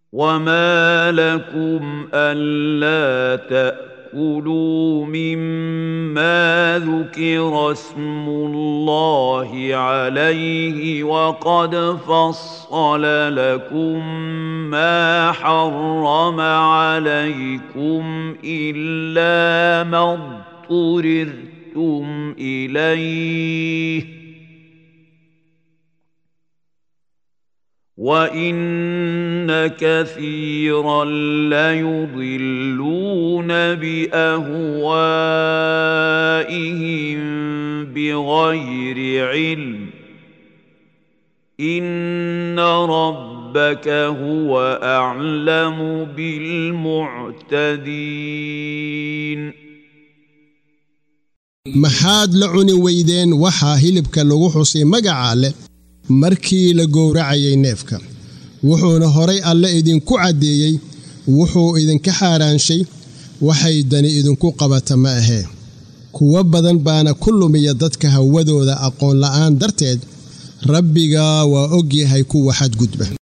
وما لكم الا تاكلوا مما ذكر اسم الله عليه وقد فصل لكم ما حرم عليكم الا ما اضطررتم اليه وان كثيرا ليضلون باهوائهم بغير علم ان ربك هو اعلم بالمعتدين maxaad la cuni weydeen waxaa hilibka lagu xusay magaca leh markii la gowracayay neefka wuxuuna horay alle idinku caddeeyey wuxuu idinka xaaraanshay waxay dani idinku qabata ma ahee kuwo badan baana ku lumiya dadka hawadooda aqoon la'aan darteed rabbiga waa og yahay kuwa xadgudba